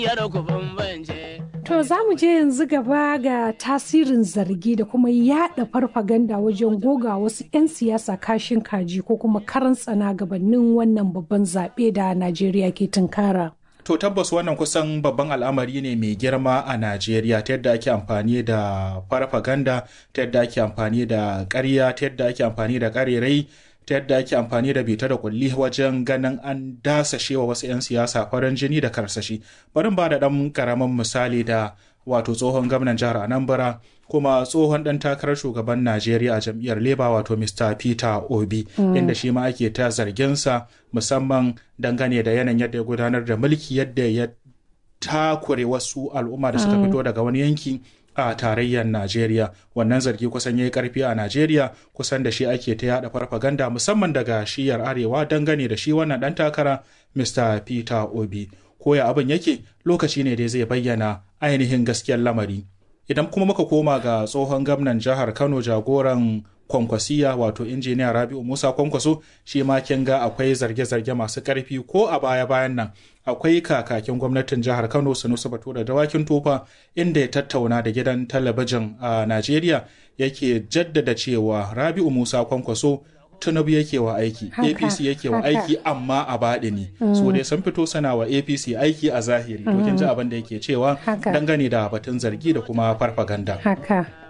To za mu je yanzu gaba ga tasirin zargi da kuma yada farfaganda wajen goga wasu 'yan siyasa kashin kaji ko kuma karan tsana gabanin wannan babban zaɓe da Najeriya ke tunkara. To tabbas wannan kusan babban al'amari ne mai girma a Najeriya ta yadda ake amfani da farfaganda, ta yadda ake amfani da ƙarya, ta yadda ake amfani da ƙarerai, ta yadda ake amfani da bita da kulli wajen ganin an dasashe wa wasu 'yan siyasa farin jini da karsashi. Bari ba da ɗan ƙaramin misali da wato tsohon gwamnan jihar Anambra kuma tsohon ɗan takarar shugaban Najeriya a jam'iyyar Labour wato Mr. Peter Obi inda shi ma ake ta zarginsa musamman dangane da yanayin yadda ya gudanar da mulki yadda ya takure wasu al'umma da suka fito daga wani yanki a tarayyar Najeriya wannan zargi kusan ya yi karfi a Najeriya kusan da shi ake ta yada farfaganda musamman daga shiyar arewa dangane da shi wannan ɗan takara Mr. Peter Obi koya abin yake lokaci ne dai zai bayyana ainihin gaskiyar lamari idan kuma muka koma ga tsohon gwamnan jihar kano jagoran kwankwasiya wato injiniya rabi'u musa kwankwaso shi ma kin ga akwai zarge-zarge masu karfi ko a baya-bayan nan akwai kakakin gwamnatin jihar kano sanusi bature dawakin tofa inda ya tattauna da gidan talabijin a najeriya yake jaddada cewa rabi'u musa kwankwaso tinubu yake wa aiki apc yake wa aiki amma a baɗi ne so dai sun fito sana wa apc aiki a zahiri to kin ji abin da yake cewa dangane da batun zargi da kuma farfaganda haka